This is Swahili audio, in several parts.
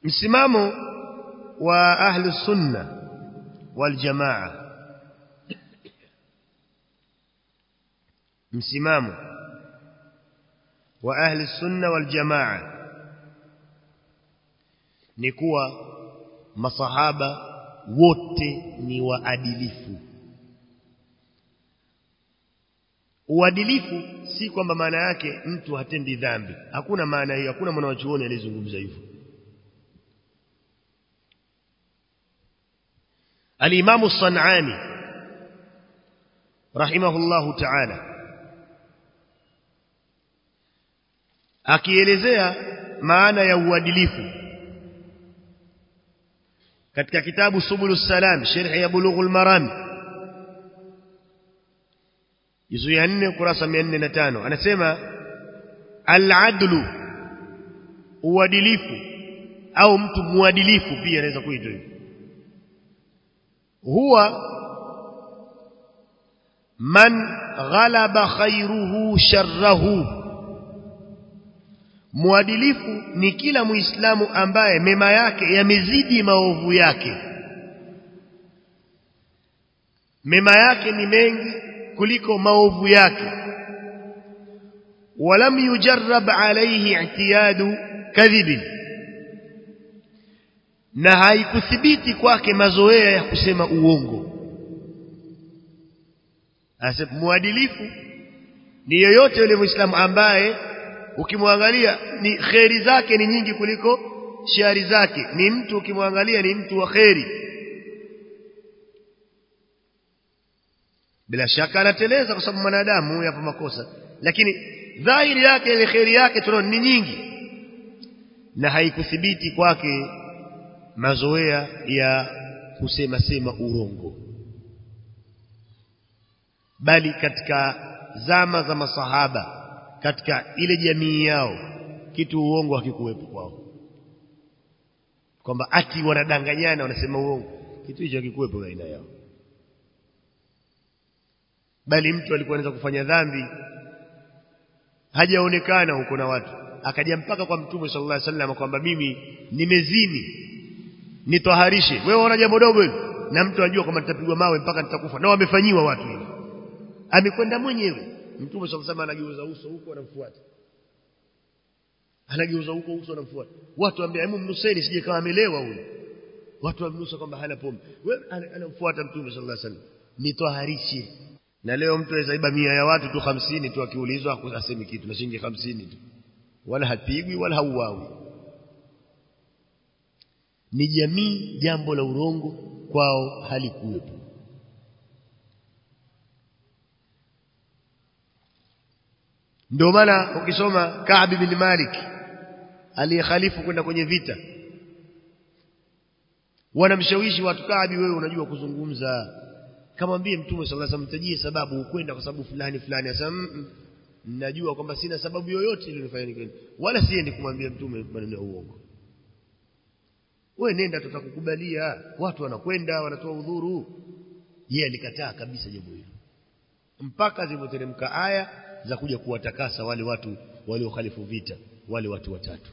msimamo wa ahli sunna wal jamaa msimamo wa ahli sunna wal jamaa ni kuwa masahaba wote ni waadilifu uadilifu si kwamba maana yake mtu hatendi dhambi hakuna maana hiyo hakuna mwanachuoni aliyezungumza hivyo الإمام الصنعاني رحمه الله تعالى akielezea maana ya uadilifu katika kitabu subulus salam sharh ya bulughul maram juzu ya 4 kurasa 405 anasema al-adlu uadilifu au mtu muadilifu pia anaweza kuitwa hivyo huwa man ghalaba khairuhu sharrahu muadilifu ni kila muislamu ambaye mema yake yamezidi maovu yake mema yake ni mengi kuliko maovu yake walam yujarrab alayhi i'tiyadu kadhibin na haikuthibiti kwake mazoea ya kusema uongo Asa muadilifu ni yoyote yule muislamu ambaye ukimwangalia ni kheri zake ni nyingi kuliko shari zake ni mtu ukimwangalia ni mtu wa kheri bila shaka anateleza kwa sababu mwanadamu yapo makosa lakini dhahiri yake ile kheri yake tunaona ni nyingi na haikuthibiti kwake mazoea ya kusema sema urongo bali katika zama za masahaba katika ile jamii yao kitu uongo hakikuwepo kwao kwamba ati wanadanganyana wanasema uongo kitu hicho hakikuwepo baina yao bali mtu alikuwa anaweza kufanya dhambi hajaonekana huko na watu akaja mpaka kwa mtume sallallahu alaihi wasallam kwamba mimi nimezini nitoharishe wewe unaona jambo dogo hili na mtu anajua kwamba nitapigwa mawe mpaka nitakufa na wamefanyiwa watu hivi amekwenda mwenyewe mtume sallallahu alaihi anageuza uso huko anamfuata anageuza huko uso anamfuata watu waambia hebu mnuseni sije kama amelewa huyu watu wamnusa kwamba hana pombe wewe anamfuata mtume sallallahu alaihi wasallam nitoharishe na leo mtu aweza iba mia ya watu tu hamsini tu akiulizwa asemi kitu na shilingi hamsini tu wala hapigwi wala hauawi ni jamii jambo la urongo kwao halikuwepo ndio maana ukisoma Ka'b bin Malik aliyekhalifu kwenda kwenye vita wanamshawishi watu Ka'b wewe unajua kuzungumza kamwambie mtume sallallahu alaihi wasallam tajie sababu ukwenda kwa sababu fulani fulani asema najua kwamba sina sababu yoyote iliyonifanya nikwenda wala siendi kumwambia mtume maneno ya uongo wewe nenda tutakukubalia watu wanakwenda wanatoa udhuru yeye alikataa kabisa jambo hilo mpaka zilipoteremka aya za kuja kuwatakasa wale watu waliokhalifu vita wale watu watatu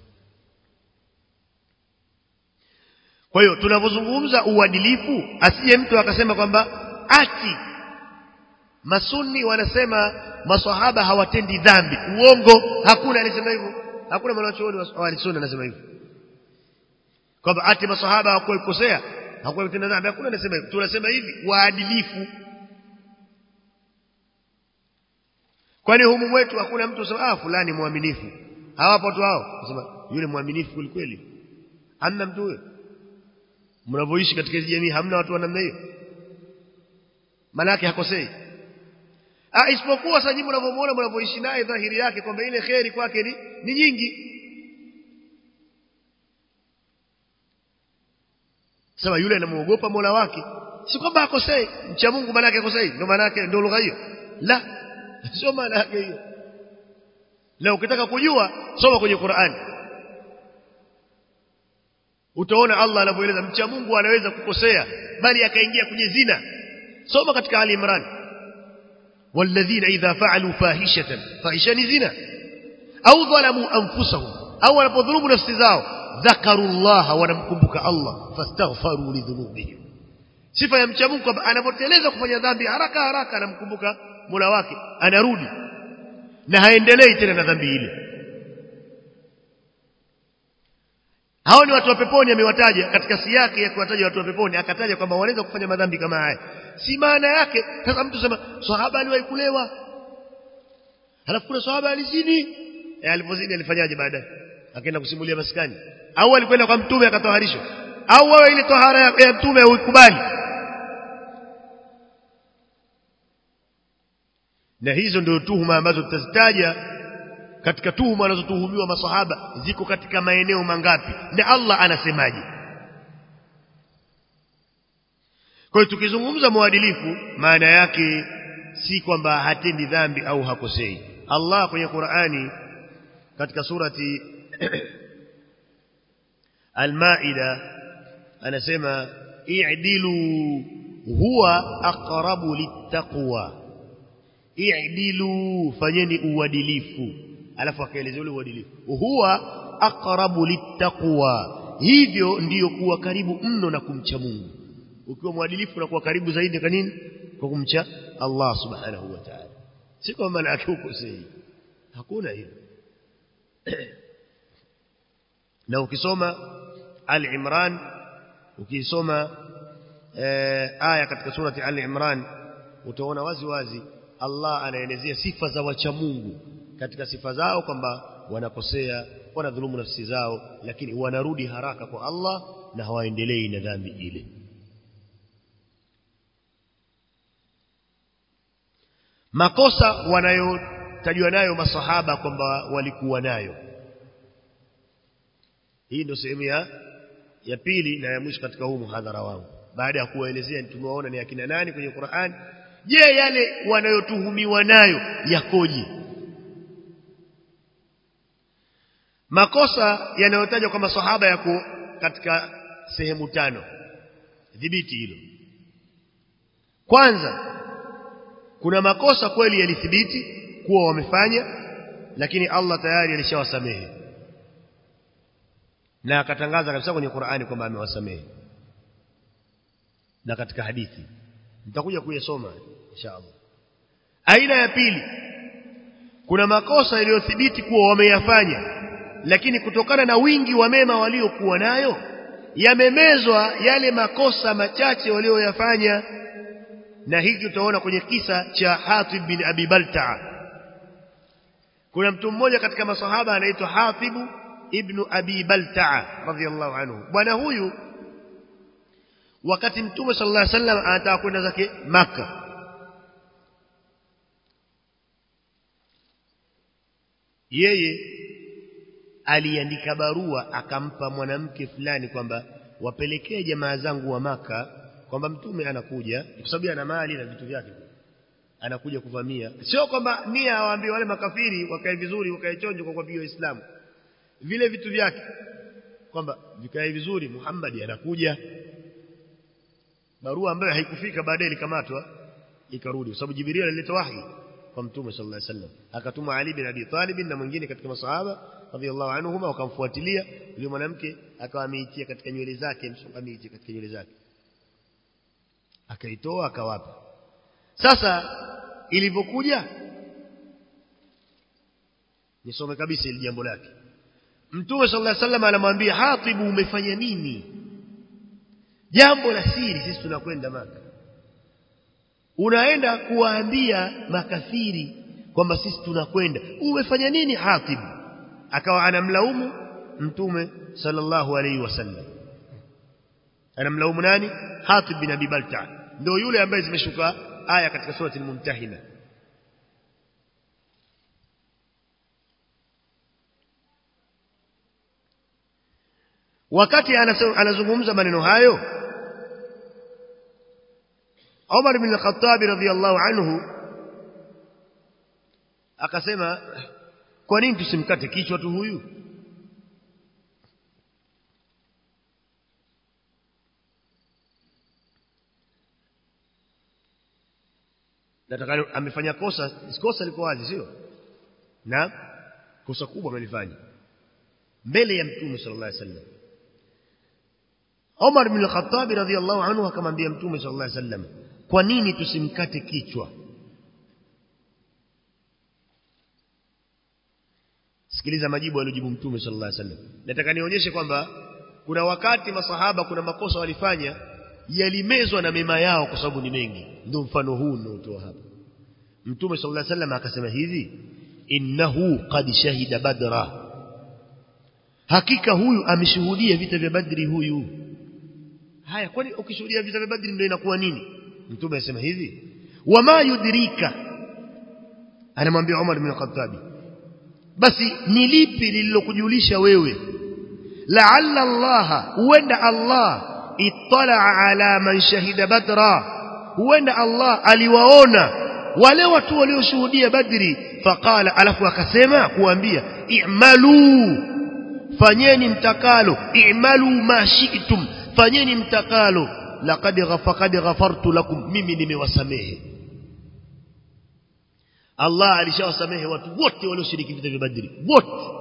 kwa hiyo tunapozungumza uadilifu asije mtu akasema kwamba ati masunni wanasema maswahaba hawatendi dhambi uongo hakuna alisema hivyo hakuna mwanachuoni wa sunni anasema hivyo kwamba ati maswahaba hawakukosea hawakutenda dhambi hakuna anasema hivyo tunasema hivi waadilifu kwani humu mwetu hakuna mtu usema ah fulani muaminifu hawapo tu hao nasema yule muaminifu kweli kweli hamna mtu huyo mnavyoishi katika hizo jamii hamna watu wa namna hiyo maana yake hakosei ah isipokuwa sasa nyinyi mnavyomuona mnavyoishi naye dhahiri yake kwamba ile kheri kwake ni, ni nyingi sema yule anamuogopa Mola wake si kwamba akosei mcha Mungu maana yake akosei ndio maana yake ndio lugha hiyo la sio maana yake hiyo na ukitaka kujua soma kwenye Qur'an utaona Allah anavyoeleza mcha Mungu anaweza kukosea bali akaingia kwenye zina soma katika Ali Imran walladhina idha fa'alu fahishatan fahisha ni zina au dhalamu anfusahum au wanapodhulumu nafsi zao dhakaru Allah wanamkumbuka Allah fastaghfaru lidhunubihim sifa ya mcha Mungu kwamba anapoteleza kufanya dhambi haraka haraka anamkumbuka Mola wake anarudi na haendelei tena na dhambi ile hao ni watu wa peponi amewataja katika siyaki ya kuwataja watu wa peponi akataja kwamba wanaweza kufanya madhambi kama haya si maana yake sasa mtu sema sahaba aliwahi kulewa halafu kuna sahaba alizini e, alipozini alifanyaje baadaye akaenda kusimulia maskani au alikwenda kwa mtume akatoharishwa au wewe ile tohara ya, ya mtume uikubali na hizo ndio tuhuma ambazo tutazitaja katika tuhuma wanazotuhumiwa masahaba ziko katika maeneo mangapi na Allah anasemaje kwa hiyo tukizungumza mwadilifu maana yake si kwamba hatendi dhambi au hakosei Allah kwenye Qur'ani katika surati Al-Maida anasema i'dilu huwa aqrabu littaqwa i'dilu fanyeni uadilifu alafu akaelezea ule uadilifu huwa aqrabu littaqwa hivyo ndiyo kuwa karibu mno na kumcha Mungu ukiwa mwadilifu unakuwa karibu zaidi kwa nini kwa kumcha Allah subhanahu wa ta'ala si kwa maana yake uko sahihi hakuna hilo na ukisoma al-Imran ukisoma eh, aya katika surati al-Imran utaona wazi wazi Allah anaelezea sifa za wacha Mungu katika sifa zao kwamba wanakosea wanadhulumu nafsi zao lakini wanarudi haraka kwa Allah na hawaendelei na dhambi ile makosa wanayotajwa nayo masahaba kwamba walikuwa nayo hii ndio sehemu ya ya pili na ya mwisho katika huu muhadhara wangu baada ya kuwaelezea tumewaona ni akina nani kwenye Qur'an je yale wanayotuhumiwa nayo yakoje makosa yanayotajwa kwa masahaba yako katika sehemu tano dhibiti hilo kwanza kuna makosa kweli yalithibiti kuwa wamefanya lakini Allah tayari alishawasamehe na akatangaza kabisa kwenye Qur'ani kwamba amewasamehe na katika hadithi nitakuja kuyasoma inshallah aina ya pili kuna makosa yaliyothibiti kuwa wameyafanya lakini kutokana na wingi wa mema waliokuwa nayo yamemezwa yale makosa machache walioyafanya na hiki utaona kwenye kisa cha Hatib bin Abi Balta'a kuna mtu mmoja katika masahaba anaitwa Hatib ibn Abi Balta'a radhiyallahu anhu bwana huyu wakati mtume sallallahu alaihi wasallam anataka kwenda zake maka yeye aliandika barua akampa mwanamke fulani kwamba wapelekee jamaa zangu wa maka kwamba mtume anakuja kwa sababu ana mali na vitu vyake anakuja kuvamia sio kwamba nia awaambie wale makafiri wakae vizuri wakae chonjo kwa kuwapiga waislamu vile vitu vyake kwamba vikae vizuri Muhammad anakuja barua ambayo haikufika baadaye ilikamatwa ikarudi kwa sababu Jibril alileta wahi kwa mtume sallallahu alaihi wasallam akatuma Ali bin Abi Talib na mwingine katika masahaba radhiallahu anhuma wakamfuatilia yule mwanamke akawa ameitia katika nywele zake msongamiti katika nywele zake akaitoa akawapa sasa ilivyokuja nisome kabisa ili jambo lake mtume sallallahu alaihi wasallam anamwambia hatibu umefanya nini jambo la siri sisi tunakwenda maka unaenda kuwaambia makafiri kwamba sisi tunakwenda umefanya nini hatibu akawa anamlaumu mtume sallallahu alaihi wasallam anamlaumu nani hatib bin abi balta ndio yule ambaye zimeshuka aya katika surati al-mumtahina wakati anazungumza maneno hayo Umar bin al-Khattab radhiyallahu anhu akasema kwa nini tusimkate kichwa tu huyu nataka amefanya kosa kosa liko wazi sio na kosa kubwa amelifanya mbele ya mtume sallallahu alaihi wasallam Umar bin al-Khattab radhiyallahu anhu akamwambia mtume sallallahu alaihi wasallam kwa nini tusimkate kichwa sikiliza majibu aliyojibu mtume sallallahu alaihi wasallam nataka nionyeshe kwamba kuna wakati masahaba kuna makosa walifanya yalimezwa na mema yao kwa sababu ni mengi ndio mfano huu ninaotoa hapa mtume sallallahu alaihi wasallam akasema hivi innahu qad shahida badra hakika huyu ameshuhudia vita vya badri huyu haya kwani ukishuhudia vita vya badri ndio inakuwa nini mtume anasema hivi wama yudrika anamwambia Umar bin Khattab basi ni lipi lililokujulisha wewe la'alla Allah huenda Allah ittala ala man shahida badra huenda Allah aliwaona wale watu walioshuhudia badri faqala alafu akasema kuambia i'malu fanyeni mtakalo i'malu ma shi'tum fanyeni mtakalo laqad ghafaqad ghafartu lakum mimi nimewasamehe Allah alishawasamehe watu wote walioshiriki vita vya Badri wote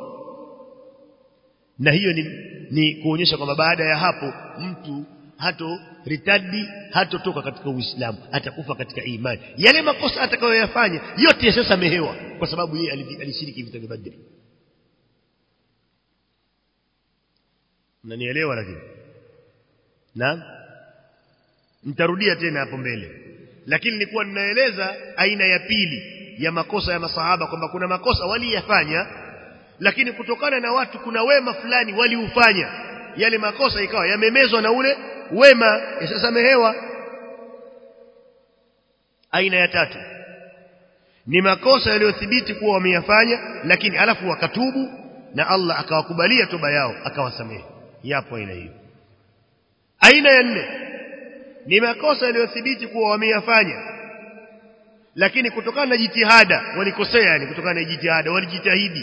na hiyo ni, ni kuonyesha kwamba baada ya hapo mtu hato ritadi hatotoka katika Uislamu atakufa katika imani yale makosa atakayoyafanya yote yashasamehewa kwa sababu yeye alishiriki vita vya Badri mnanielewa lakini na nitarudia tena hapo mbele lakini nilikuwa ninaeleza aina ya pili ya makosa ya masahaba kwamba kuna makosa waliyafanya lakini kutokana na watu kuna wema fulani waliufanya yale makosa ikawa yamemezwa na ule wema yasamehewa aina ya tatu ni makosa yaliyothibiti kuwa wameyafanya lakini alafu wakatubu na Allah akawakubalia toba yao akawasamehe yapo aina hiyo aina ya nne ni makosa yaliyothibiti kuwa wameyafanya lakini kutokana na jitihada walikosea yani kutokana na jitihada walijitahidi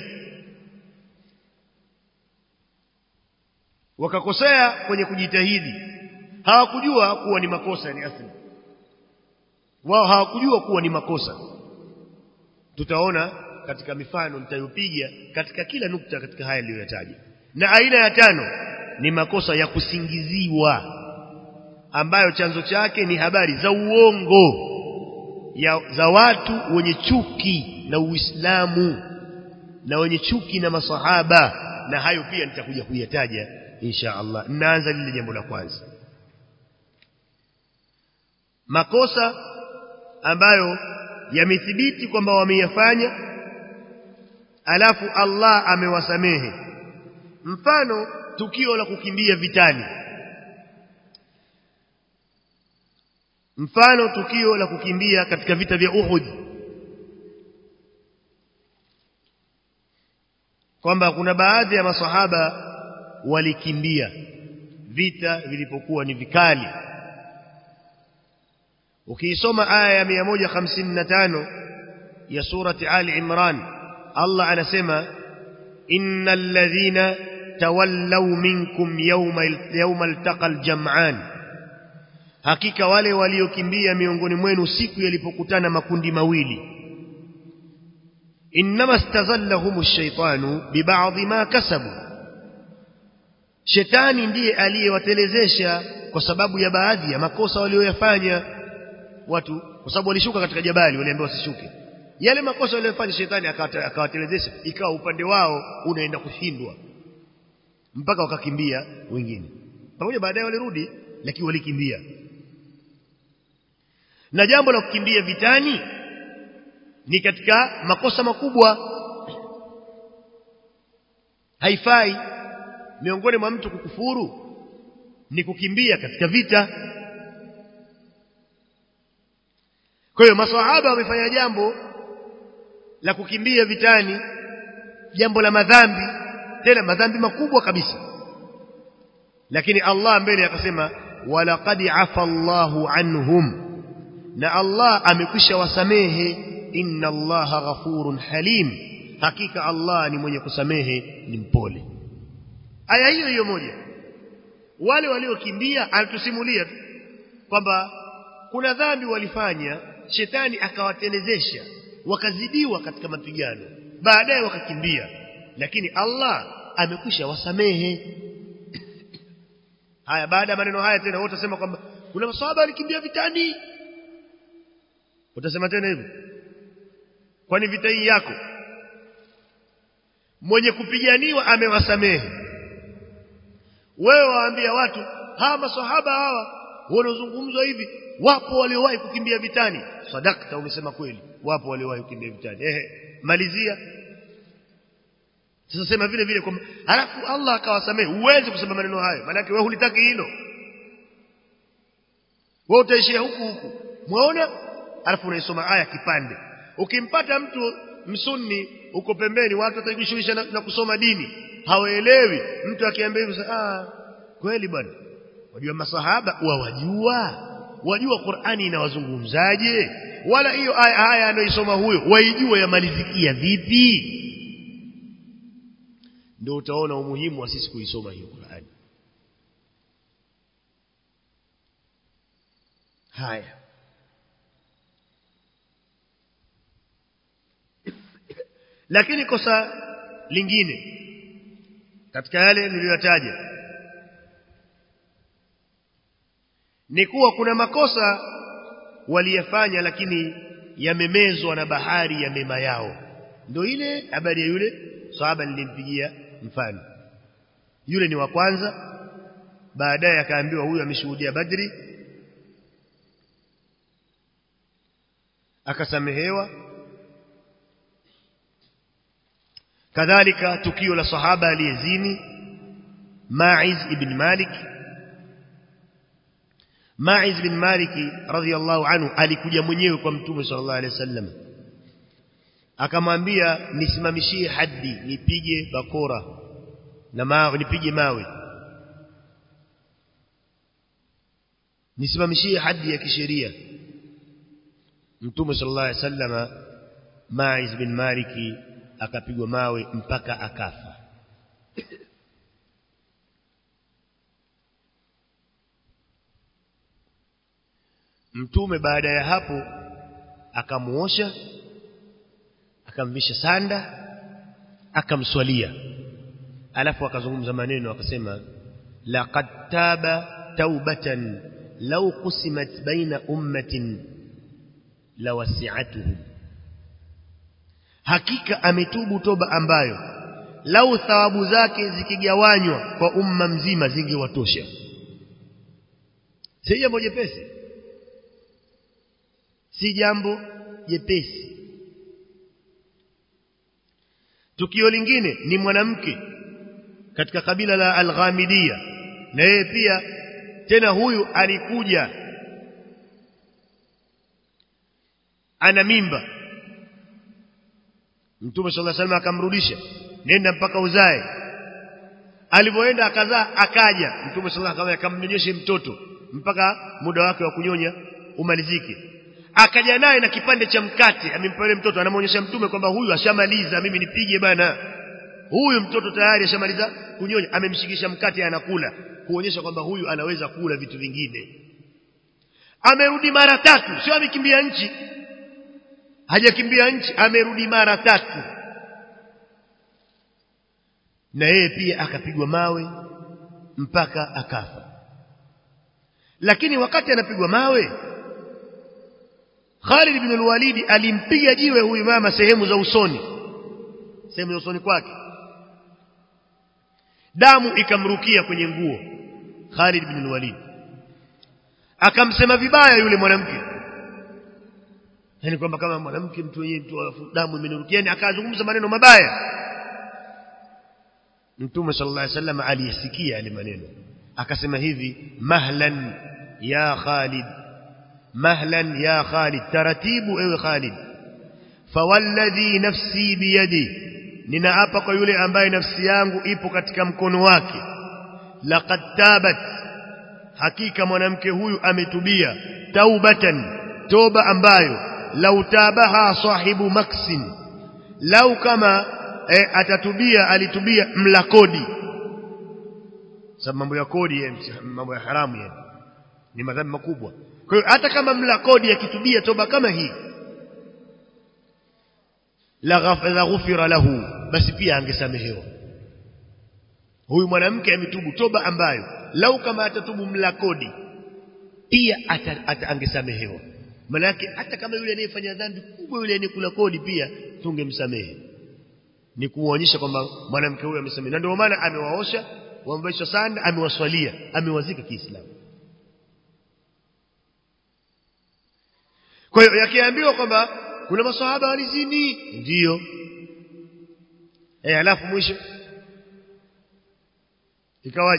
wakakosea kwenye kujitahidi hawakujua kuwa ni makosa ni asili wao hawakujua kuwa ni makosa tutaona katika mifano nitayopiga katika kila nukta katika haya niliyoyataja na aina ya tano ni makosa ya kusingiziwa ambayo chanzo chake ni habari za uongo ya, za watu wenye chuki na Uislamu na wenye chuki na masahaba na hayo pia nitakuja kuyataja insha Allah naanza lile jambo la kwanza makosa ambayo yamethibiti kwamba wameyafanya alafu Allah amewasamehe mfano tukio la kukimbia vitani mfano tukio la kukimbia katika vita vya Uhud kwamba kuna baadhi ya masahaba walikimbia vita vilipokuwa ni vikali ukiisoma aya ya 155 ya surati Ali Imran Allah anasema innal ladhina tawallaw minkum yawma yawma altaqal jam'an hakika wale waliokimbia miongoni mwenu siku yalipokutana makundi mawili inma stazallahum ash-shaytanu biba'dhi ma kasabu shetani ndiye aliyewatelezesha kwa sababu ya baadhi ya makosa walioyafanya watu kwa sababu walishuka katika jabali waliambiwa wasishuke yale makosa waliyofanya shetani akawatelezesha ikawa upande wao unaenda kushindwa mpaka wakakimbia wengine pamoja baadaye walirudi lakini walikimbia na jambo la kukimbia vitani ni katika makosa makubwa haifai miongoni mwa mtu kukufuru ni kukimbia katika vita kwa hiyo maswahaba wamefanya jambo la kukimbia vitani jambo la madhambi tena madhambi makubwa kabisa lakini Allah mbele akasema walaqad afa Allahu anhum na Allah amekwisha wasamehe inna Allaha ghafurun halim hakika Allah ni mwenye kusamehe ni mpole aya hiyo hiyo moja wale waliokimbia anatusimulia kwamba kuna dhambi walifanya shetani akawatelezesha wakazidiwa katika mapigano baadaye wakakimbia lakini Allah amekwisha wasamehe haya baada ya maneno haya tena wewe utasema kwamba kuna maswahaba walikimbia vitani utasema tena hivyo kwani vita hii yako mwenye kupiganiwa amewasamehe wewe waambia watu hawa maswahaba hawa wanaozungumzwa hivi wapo waliowahi kukimbia vitani sadakta umesema kweli wapo waliowahi kukimbia vitani ehe malizia sasa sema vile vile kwamba halafu Allah akawasamehe uweze kusema maneno hayo maana wewe hulitaki hilo wewe utaishia huku huku muona alafu unaisoma aya kipande ukimpata mtu msunni uko pembeni watu watajishughulisha na, na kusoma dini hawaelewi mtu akiambia hivyo ah kweli bwana wajua masahaba wawajua wajua Qur'ani inawazungumzaje wala hiyo aya aya anayoisoma huyo waijua yamalizikia vipi ndio utaona umuhimu wa sisi kuisoma hiyo Qur'ani haya lakini kosa lingine katika yale niliyotaja ni kuwa kuna makosa waliyafanya lakini yamemezwa na bahari ya mema yao ndio ile habari ya yule sahaba nilimpigia mfano yule ni wa kwanza baadaye akaambiwa huyu ameshuhudia badri akasamehewa kadhalika tukio la sahaba aliyezini Ma'iz ibn Malik Ma'iz bin Malik radhiyallahu anhu alikuja mwenyewe kwa Mtume sallallahu alaihi wasallam akamwambia nisimamishie haddi nipige bakora na mawe nipige mawe nisimamishie haddi ya kisheria Mtume sallallahu alaihi wasallam Ma'iz bin Malik akapigwa mawe mpaka akafa Mtume baada ya hapo akamuosha akamvisha sanda akamswalia alafu akazungumza maneno akasema laqad taba taubatan law qusimat baina ummatin lawasi'atuhum hakika ametubu toba ambayo lau thawabu zake zikigawanywa kwa umma mzima zingewatosha si jambo jepesi si jambo jepesi tukio lingine ni mwanamke katika kabila la al-Ghamidia na yeye pia tena huyu alikuja ana mimba Mtume صلى الله عليه وسلم akamrudisha nenda mpaka uzae alipoenda akazaa akaja Mtume صلى الله عليه akamnyonyeshe mtoto mpaka muda wake wa kunyonya umalizike akaja naye na kipande cha mkate amempa yule mtoto anamwonyesha mtume kwamba huyu ashamaliza mimi nipige bana huyu mtoto tayari ashamaliza kunyonya amemshikisha mkate anakula kuonyesha kwamba huyu anaweza kula vitu vingine amerudi mara tatu sio amekimbia nchi hajakimbia nchi amerudi mara tatu na yeye pia akapigwa mawe mpaka akafa lakini wakati anapigwa mawe Khalid ibn al-Walid alimpiga jiwe huyu mama sehemu za usoni sehemu za usoni kwake damu ikamrukia kwenye nguo Khalid ibn al-Walid akamsema vibaya yule mwanamke yani kwamba kama mwanamke mtu wenyewe mtu damu imenirukia yani akazungumza maneno mabaya Mtume sallallahu alaihi wasallam aliyesikia yale maneno akasema hivi mahlan ya Khalid mahlan ya Khalid taratibu ewe Khalid fawalladhi nafsi biyadi ninaapa kwa yule ambaye nafsi yangu ipo katika mkono wake laqad tabat hakika mwanamke huyu ametubia taubatan toba ambayo lau tabaha sahibu maksin lau kama e, atatubia alitubia mla kodi sababu mambo ya kodi mambo ya haramu yani ni madhambi makubwa kwa hiyo hata kama mla kodi akitubia toba kama hii la ghafira lahu basi pia angesamehewa huyu mwanamke ametubu toba ambayo lau kama atatubu mla kodi pia ata, ata angesamehewa manake hata kama yule anayefanya dhambi kubwa yule anayekula kodi pia tungemsamehe ni kuonyesha kwamba mwanamke huyu amesamehe na ndio maana amewaosha wamvaisha sanda amewaswalia amewazika Kiislamu kwa hiyo yakiambiwa kwamba kuna maswahaba walizini ndiyo eh alafu mwisho ikawaje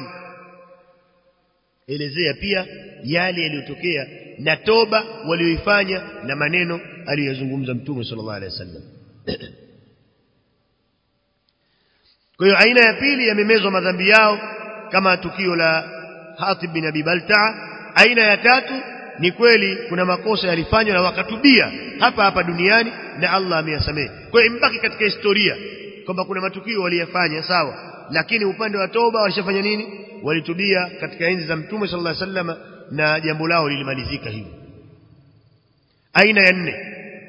elezea pia yale yaliyotokea na toba walioifanya na maneno aliyozungumza mtume sallallahu alaihi wasallam kwa hiyo aina ya pili yamemezwa madhambi yao kama tukio la Hatib bin Abi Baltaa aina ya tatu ni kweli kuna makosa yalifanywa na wakatubia hapa hapa duniani na Allah ameyasamehe kwa hiyo imbaki katika historia kwamba kuna matukio waliyafanya sawa lakini upande wa toba walishafanya nini walitubia katika enzi za mtume sallallahu alaihi wasallam na jambo lao lilimalizika hivyo aina ya nne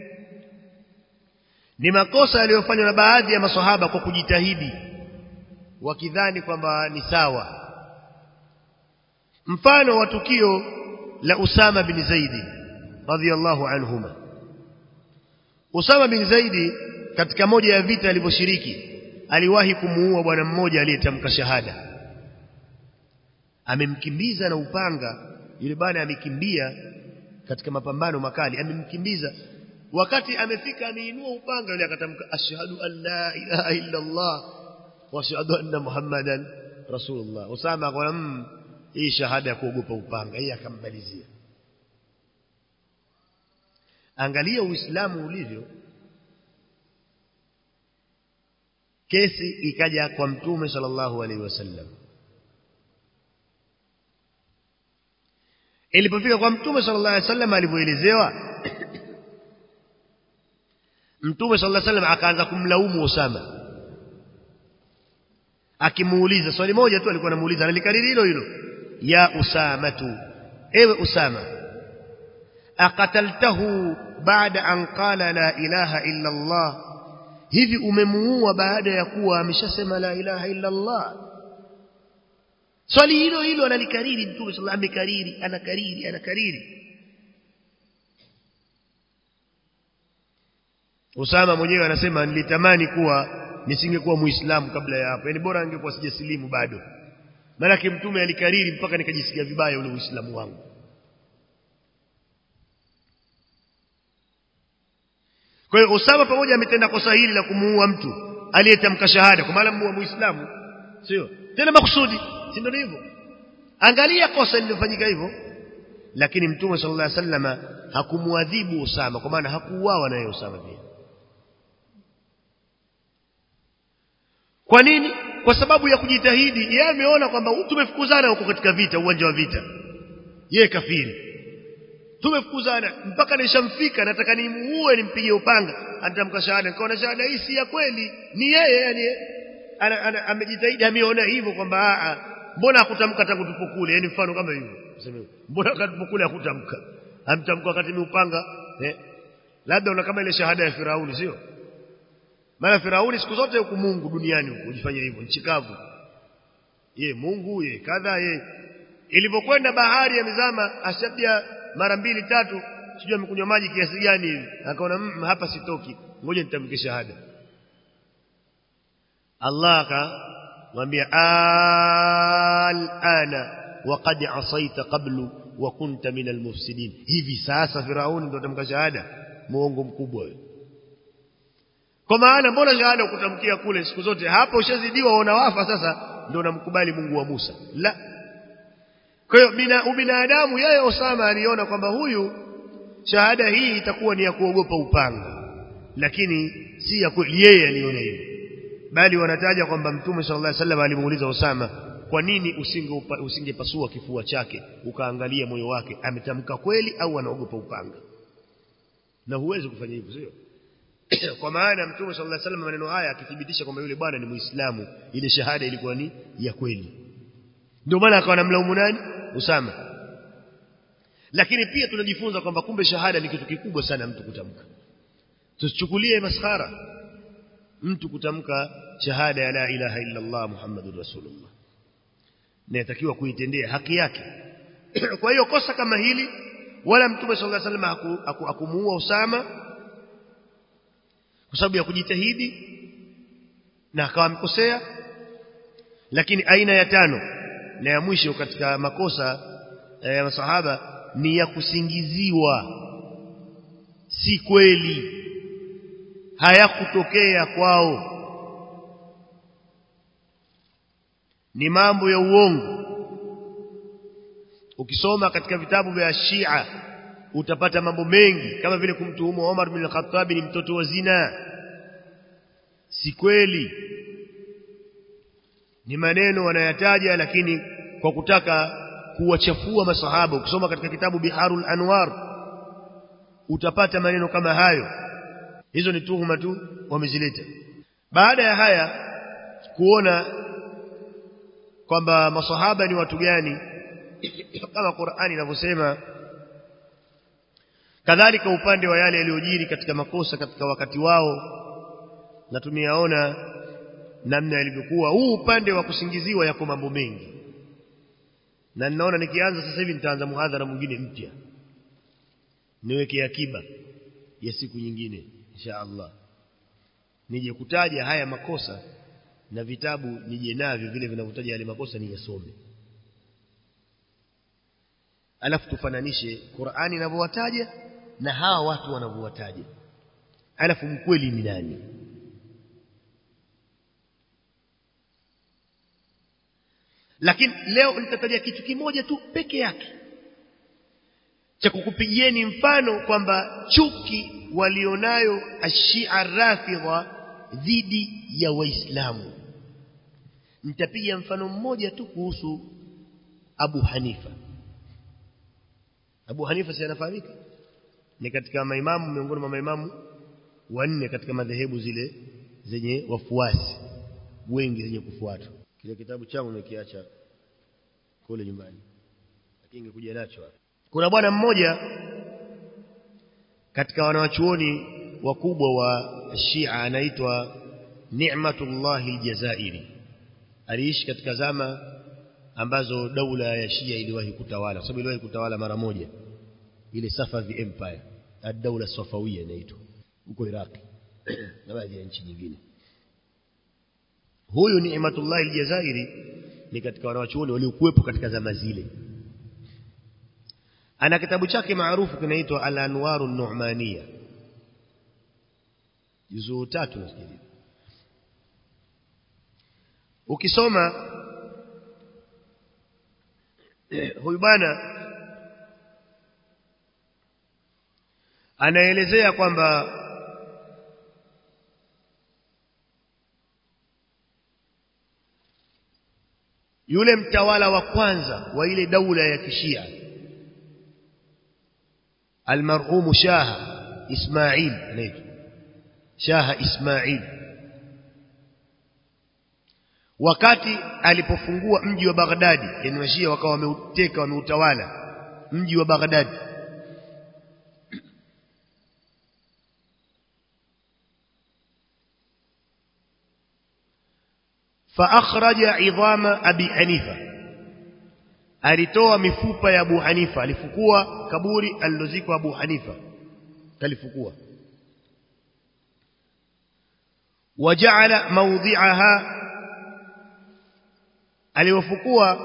ni makosa yaliyofanywa na baadhi ya maswahaba kwa kujitahidi wakidhani kwamba ni sawa mfano wa tukio la Usama bin Zaidi radhiyallahu anhuma Usama bin Zaidi katika moja ya vita alivyoshiriki aliwahi kumuua bwana mmoja aliyetamka shahada amemkimbiza na upanga yule bwana amekimbia katika mapambano makali amemkimbiza wakati amefika ameinua upanga yule akatamka ashhadu an la ilaha illa Allah wa ashhadu anna muhammadan rasulullah Usama akaona hii shahada ya kuogopa upanga yeye akambalizia angalia uislamu ulivyo kesi ikaja kwa mtume sallallahu alaihi wasallam ilipofika kwa mtume sallallahu alaihi wasallam alivyoelezewa mtume sallallahu alaihi wasallam akaanza kumlaumu Usama akimuuliza swali moja tu alikuwa anamuuliza analikariri hilo hilo ya Usama tu ewe Usama akataltahu baada an qala la ilaha illa Allah hivi umemuua baada ya kuwa ameshasema la ilaha illa Allah swali hilo hilo analikariri mtume sallallahu amekariri anakariri anakariri Usama mwenyewe anasema nilitamani kuwa nisingekuwa muislamu kabla ya hapo yani bora angekuwa sijasilimu bado maana mtume alikariri mpaka nikajisikia vibaya ule uislamu wangu Kwa hiyo Usama pamoja ametenda kosa hili la kumuua mtu aliyetamka shahada kwa maana muua muislamu sio tena makusudi si ndio hivyo angalia kosa lililofanyika hivyo lakini mtume sallallahu alaihi wasallam hakumuadhibu Usama kwa maana hakuuawa naye Usama pia kwa nini kwa sababu ya kujitahidi yeye ameona kwamba tumefukuzana huko katika vita uwanja wa vita yeye kafiri tumefukuzana mpaka nishamfika nataka nimuue nimpige upanga anatamka shahada nikaona shahada hii si ya kweli ni yeye yani amejitahidi ameona hivyo kwamba a mbona hakutamka tangu tupokule yani mfano kama hivyo mbona katupokule hakutamka amtamka wakati ni upanga eh labda una kama ile shahada ya Firauni sio maana Firauni siku zote huku Mungu duniani huko ujifanya hivyo nchi kavu ye Mungu ye kadha ye ilipokwenda bahari ya mizama ashabia mara mbili tatu sijui amekunywa maji kiasi gani hivi akaona mm, hapa sitoki ngoja nitamke shahada Allah akamwambia alana waqad asaita qablu wa kunta min almufsidin hivi sasa firauni ndio atamka shahada muongo mkubwa wewe kwa maana mbona shahada ukutamkia kule siku zote hapo ushazidiwa unawafa sasa ndio unamkubali Mungu wa Musa la kwa hiyo bina ubinadamu yeye Osama aliona kwamba huyu shahada hii itakuwa ni ya kuogopa upanga lakini si ya kweli yeye aliona hivyo bali wanataja kwamba mtume sallallahu alaihi wasallam alimuuliza Osama kwa nini usinge usingepasua kifua chake ukaangalia moyo wake ametamka kweli au anaogopa upanga na huwezi kufanya hivyo sio kwa maana mtume sallallahu alaihi wasallam maneno haya akithibitisha kwamba yule bwana ni muislamu ile shahada ilikuwa ni ya kweli ndio maana akawa namlaumu nani Usama lakini pia tunajifunza kwamba kumbe shahada ni kitu kikubwa sana mtu kutamka tusichukulie maskhara mtu kutamka shahada ya la ilaha illa Allah Muhammadur Rasulullah na yatakiwa kuitendea haki yake kwa hiyo kosa kama hili wala mtume sallallahu alaihi wasallam hakumuua Usama kwa sababu ya kujitahidi na akawa amekosea lakini aina ya tano na ya mwisho katika makosa ya masahaba ni ya kusingiziwa si kweli hayakutokea kwao ni mambo ya uongo ukisoma katika vitabu vya Shia utapata mambo mengi kama vile kumtuhumu Omar bin Khattab ni mtoto wa zina si kweli ni maneno wanayataja lakini kwa kutaka kuwachafua masahaba ukisoma katika kitabu Biharul Anwar utapata maneno kama hayo hizo ni tuhuma tu wamezileta baada ya haya kuona kwamba masahaba ni watu gani kama Qur'ani inavyosema kadhalika upande wa yale yaliyojiri katika makosa katika wakati wao na tumeyaona namna yalivyokuwa huu upande wa kusingiziwa yako mambo mengi na ninaona nikianza sasa hivi nitaanza muhadhara mwingine mpya niweke akiba ya siku nyingine insha Allah nije kutaja haya makosa na vitabu nije navyo vile vinavyotaja yale makosa niyasome alafu tufananishe Qur'ani inavyowataja na hawa watu wanavyowataja alafu mkweli ni nani lakini leo nitataja kitu kimoja tu peke yake cha kukupigieni mfano kwamba chuki walionayo ashia rafidha dhidi ya waislamu nitapiga mfano mmoja tu kuhusu Abu Hanifa Abu Hanifa si anafahamika ni katika maimamu miongoni mwa maimamu wanne katika madhehebu zile zenye wafuasi wengi zenye kufuatwa kile kitabu changu nimekiacha kule nyumbani lakini ingekuja nacho hapa kuna bwana mmoja katika wanawachuoni wakubwa wa Shia anaitwa Ni'matullah al-Jazairi aliishi katika zama ambazo daula ya Shia iliwahi kutawala kwa sababu iliwahi kutawala mara moja ile Safavi Empire ad-daula Safawiyya inaitwa huko Iraq na baadhi ya nchi nyingine huyu Ni'matullah al-Jazairi ni katika wanawachuoni waliokuwepo katika zama zile ana kitabu chake maarufu kinaitwa Al-Anwaru Nu'maniya juzuu tatu nafikiri ukisoma huyu bwana anaelezea kwamba yule mtawala wa kwanza wa ile daula ya kishia almarhum shaha ismail anaitwa shaha ismail wakati alipofungua mji wa Baghdadi yani washia wakawa wameuteka wameutawala mji wa Baghdadi فاخرج عظام ابي حنيفه alitoa mifupa ya Abu Hanifa alifukua kaburi alilozikwa Abu Hanifa kalifukua waja'ala mawdhi'aha aliwafukua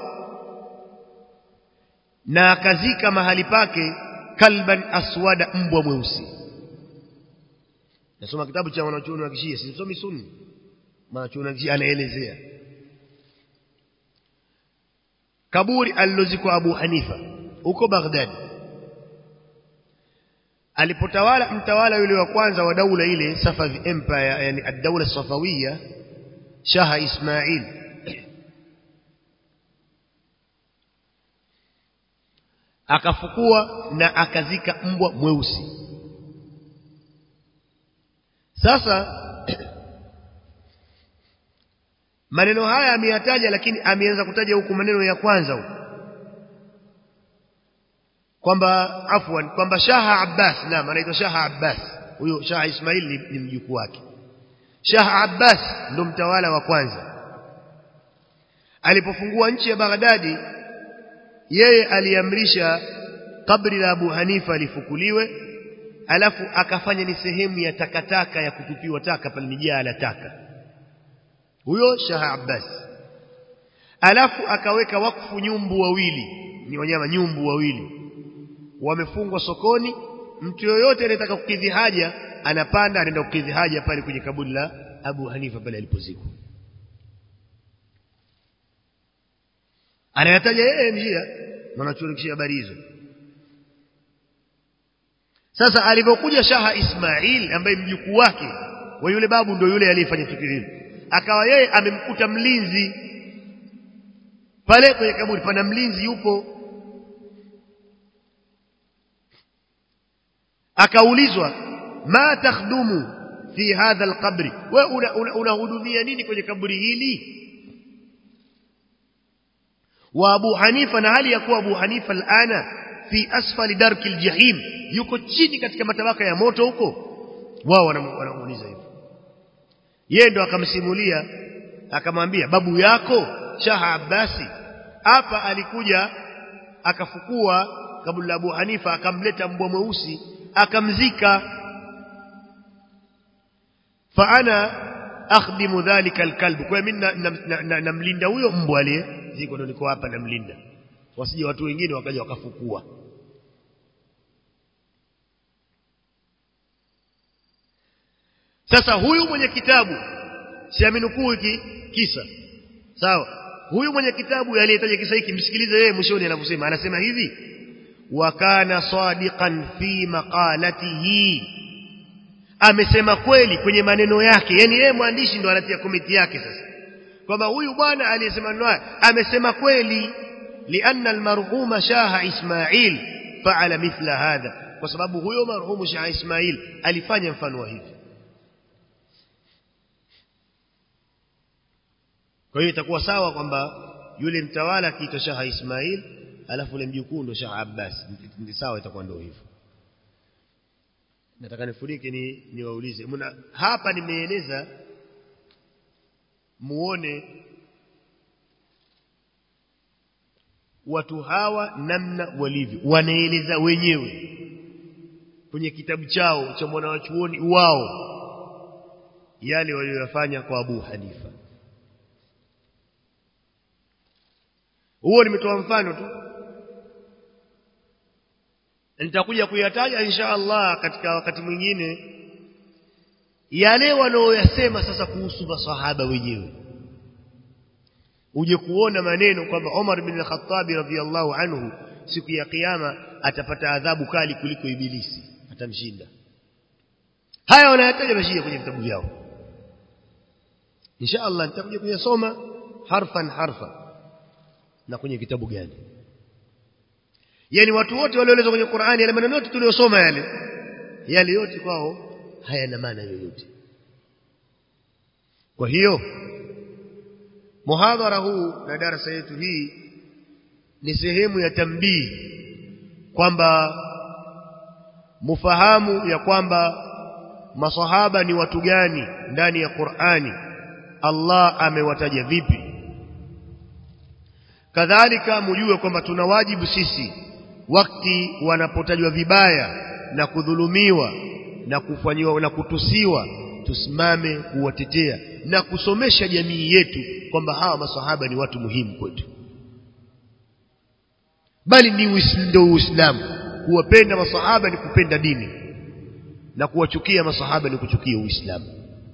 na akazika mahali pake kalban aswada mbwa mweusi nasoma kitabu cha wanachuoni wa kishia sisomi sunni wanachuoni wa kishia anaelezea kaburi alilozikwa Abu Hanifa huko Baghdad alipotawala mtawala yule wa kwanza wa daula ile Safavi Empire yani ad-daula Safawiyya Shah Ismail akafukua na akazika mbwa mweusi sasa maneno haya ameyataja lakini ameanza kutaja huku maneno ya kwanza huku kwamba afwan kwamba Shaha Abbas naam anaitwa Shaha Abbas huyo Shaha Ismail ni, ni mjukuu wake Shah Abbas ndo mtawala wa kwanza alipofungua nchi ya Baghdadi yeye aliamrisha kabri la Abu Hanifa lifukuliwe alafu akafanya ni sehemu ya takataka ya kutupiwa taka pale mijaa la taka huyo Shah Abbas alafu akaweka wakfu nyumbu wawili ni wanyama nyumbu wawili wamefungwa sokoni mtu yoyote anayetaka kukidhi haja anapanda anaenda kukidhi haja pale kwenye kaburi la Abu Hanifa pale alipozikwa anayataja yeye njia mwanachuoni habari hizo sasa alipokuja Shaha Ismail ambaye mjukuu wake wa yule babu ndio yule aliyefanya tukio hilo akawa yeye amemkuta mlinzi pale kwenye kaburi pana mlinzi yupo akaulizwa ma takhdumu fi hadha alqabri wewe unahudumia una, nini kwenye kaburi hili wa Abu Hanifa na hali ya kuwa Abu Hanifa alana fi asfali darki aljahim yuko chini katika matabaka ya moto huko wao wanamuuliza hivyo yeye ndo akamsimulia akamwambia babu yako Shaha Abbasi hapa alikuja akafukua kabla la Abu Hanifa akamleta mbwa mweusi akamzika fa ana akhdimu dhalika alkalb kwa mimi namlinda huyo mbwa aliye ziko ndo niko hapa namlinda wasije watu wengine wakaja wakafukua sasa huyu mwenye kitabu siaminukuu hiki kisa sawa huyu mwenye kitabu aliyetaja kisa hiki msikilize yeye mwishoni anavyosema anasema hivi wa kana sadiqan fi maqalatihi amesema kweli kwenye maneno yake yani yeye mwandishi ndo anatia komiti yake sasa kwamba huyu bwana aliyesema naye amesema kweli lianna almarhuma shaha ismail faala mithla hadha kwa sababu huyo marhumu shaha ismail alifanya mfano wa hivi kwa hiyo itakuwa sawa kwamba yule mtawala akiitwa shaha ismail alafu ule mjukuu ndo shaha abbas ndi sawa itakuwa ndio hivyo nataka nifurike ni niwaulize mna hapa nimeeleza muone watu hawa namna walivyo wanaeleza wenyewe kwenye kitabu chao cha mwanawachuoni wao yale waliyofanya kwa Abu Hanifa huo nimetoa mfano tu nitakuja kuyataja insha Allah katika wakati mwingine yale wanaoyasema sasa kuhusu masahaba wenyewe uje kuona maneno kwamba Umar bin al-Khattab radhiyallahu anhu siku ya kiyama atapata adhabu kali kuliko ibilisi atamshinda haya wanayataja mashia kwenye vitabu vyao insha Allah nitakuja kuyasoma harfan harfa na kwenye kitabu gani yani watu wote walioelezwa kwenye Qur'ani yale maneno yote tuliyosoma yale yale yote kwao hayana maana yoyote kwa hiyo muhadhara huu na darasa yetu hii ni sehemu ya tambii kwamba mufahamu ya kwamba masahaba ni watu gani ndani ya Qur'ani Allah amewataja vipi kadhalika mujue kwamba tuna wajibu sisi wakati wanapotajwa vibaya na kudhulumiwa na kufanyiwa na kutusiwa tusimame kuwatetea na kusomesha jamii yetu kwamba hawa masahaba ni watu muhimu kwetu bali ni ndio uislamu kuwapenda masahaba ni kupenda dini na kuwachukia masahaba ni kuchukia uislamu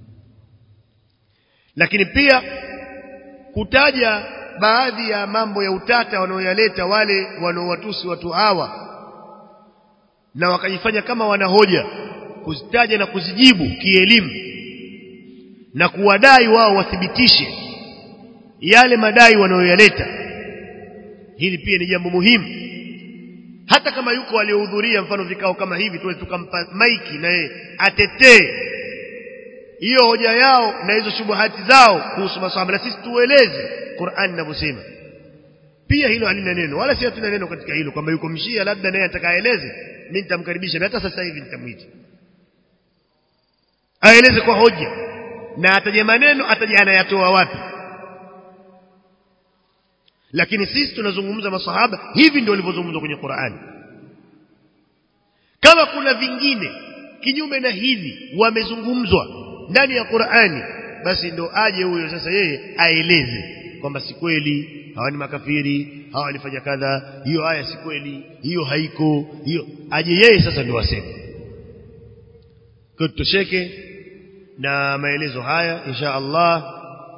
lakini pia kutaja baadhi ya mambo ya utata wanaoyaleta wale wanaowatusi watu hawa na wakajifanya kama wanahoja kuzitaja na kuzijibu kielimu na kuwadai wao wathibitishe yale madai wanayoyaleta hili pia ni jambo muhimu hata kama yuko waliohudhuria mfano vikao kama hivi tuwe tukampa maiki na yeye atetee hiyo hoja yao na hizo shubuhati zao kuhusu masahaba na sisi tueleze Qur'an inavyosema pia hilo halina neno wala si hatuna neno katika hilo kwamba yuko mshia labda naye atakaeleze mimi nitamkaribisha hata sasa hivi nitamwita aeleze kwa hoja na ataje maneno ataje anayatoa wapi lakini sisi tunazungumza masahaba hivi ndio walivyozungumza kwenye Qur'ani kama kuna vingine kinyume na hivi wamezungumzwa ndani ya Qur'ani basi ndo aje huyo sasa yeye aeleze kwamba si kweli hawa ni makafiri hawa walifanya kadha hiyo aya si kweli hiyo haiko hiyo aje yeye sasa ndio aseme kwa tutosheke na maelezo haya insha Allah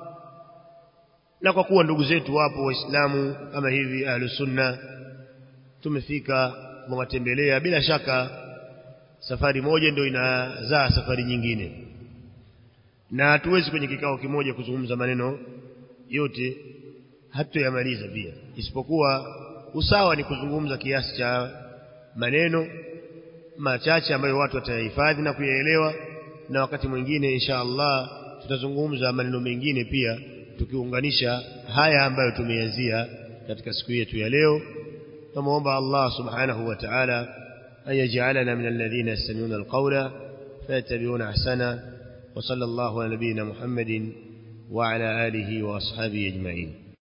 na kwa kuwa ndugu zetu wapo waislamu kama hivi ahlus sunna tumefika mwatembelea bila shaka safari moja ndio inazaa safari nyingine na hatuwezi kwenye kikao kimoja kuzungumza maneno yote hatutoyamaliza pia isipokuwa usawa ni kuzungumza kiasi cha maneno machache ambayo watu watayahifadhi na kuyaelewa na wakati mwingine insha Allah tutazungumza maneno mengine pia tukiunganisha haya ambayo tumeanzia katika siku yetu ya leo tumuomba Allah subhanahu wa ta'ala an yaj'alana min alladhina yastami'una alqawla fayattabi'una ahsana wa sallallahu ala nabiyyina Muhammadin wa ala alihi wa ashabihi ajma'in